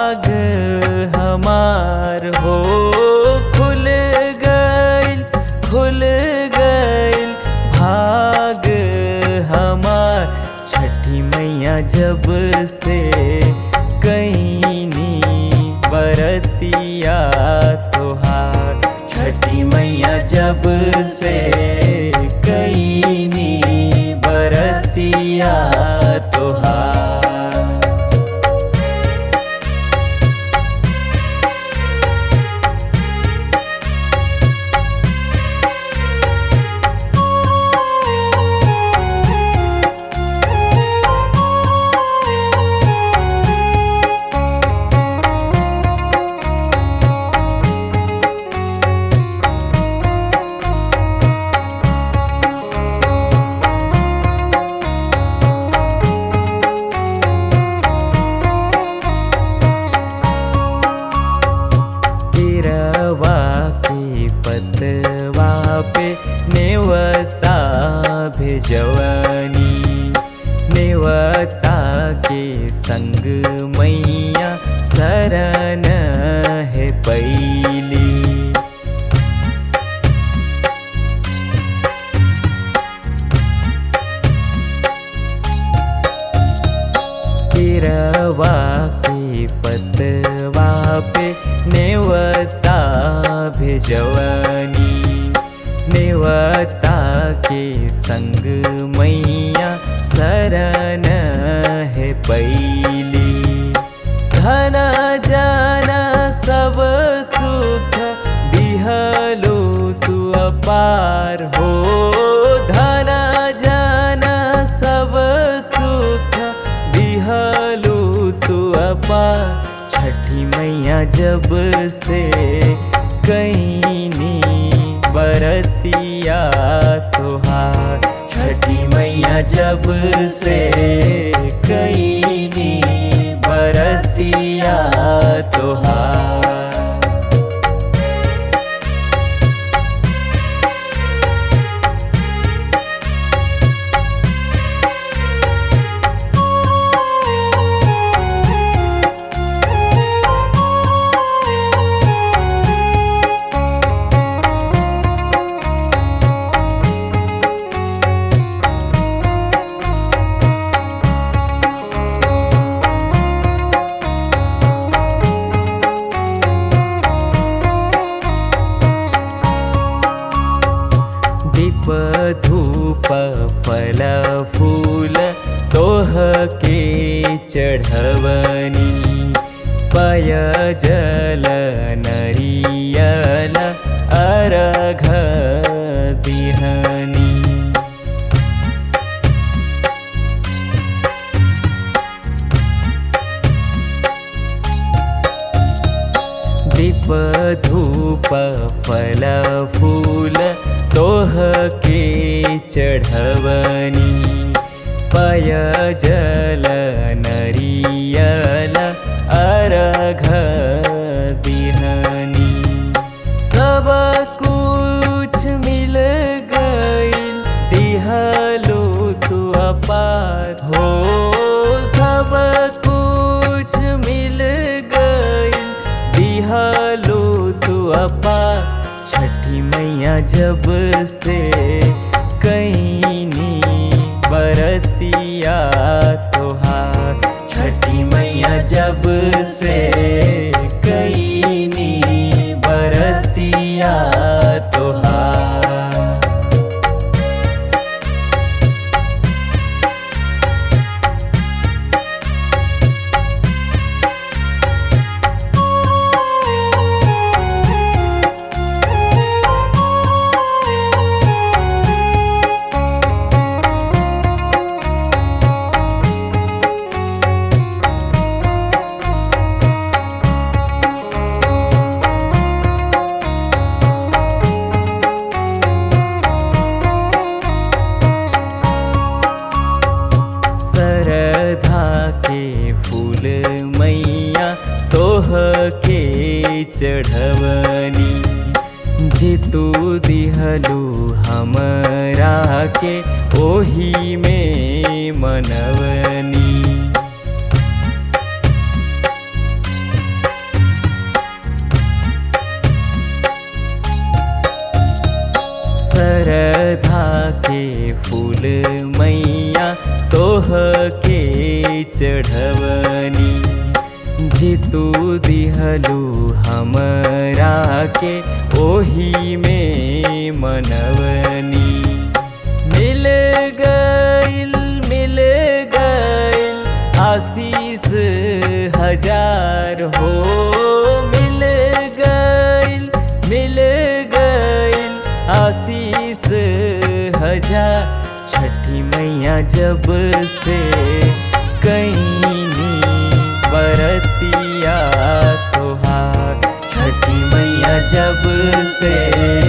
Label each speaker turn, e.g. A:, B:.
A: भाग हमार हो खुल गइल खुल गइल भाग हमार छठी मैया जब से कैनी बरतिया तोहार छठी मैया जब से कैनी बरतिया तोहार गिरवा के पतवा पे नेवता भेजवनी नेवता के संग मैया शरण है पैली गिरवा के पतवा पे नेवता भेजवनी नेवता के संग मैया शरण है पैली धन जाना सब सुख दिहलो तू अपार हो धन जाना सब सुख दिहलो तू अपार छठी मैया जब से कैनी बरतिया तोहार छठी मैया जब से कैनी बरतिया तोहार दीप धूप फल फूल तोह के चढ़वनी पय जल नरियल अर्घ दिहनी दीप धूप फल फूल तोह के चढ़वनी पय जल नरियल अर्घ दिहनी सब कुछ मिल गइल दिहलो तू अपार हो सब कुछ मिल गइल दिहलो तू अपार छठी मैया जब से कैनी बरतिया तोहार छठी मैया जब से कैनी बरतिया तोहार सरधा के फूल मैया तोह के चढ़वनी जे तू दिहलू हमरा के ओही में मनवनी तोह के चढ़वनी जे तू दिहलू हमरा के ओही में मनवनी मिल गइल मिल गइल आशीष हजार हो मिल गइल मिल गइल आशीष हजार छठी मैया जब से कहीं बरतिया तोहार छठी मैया जब से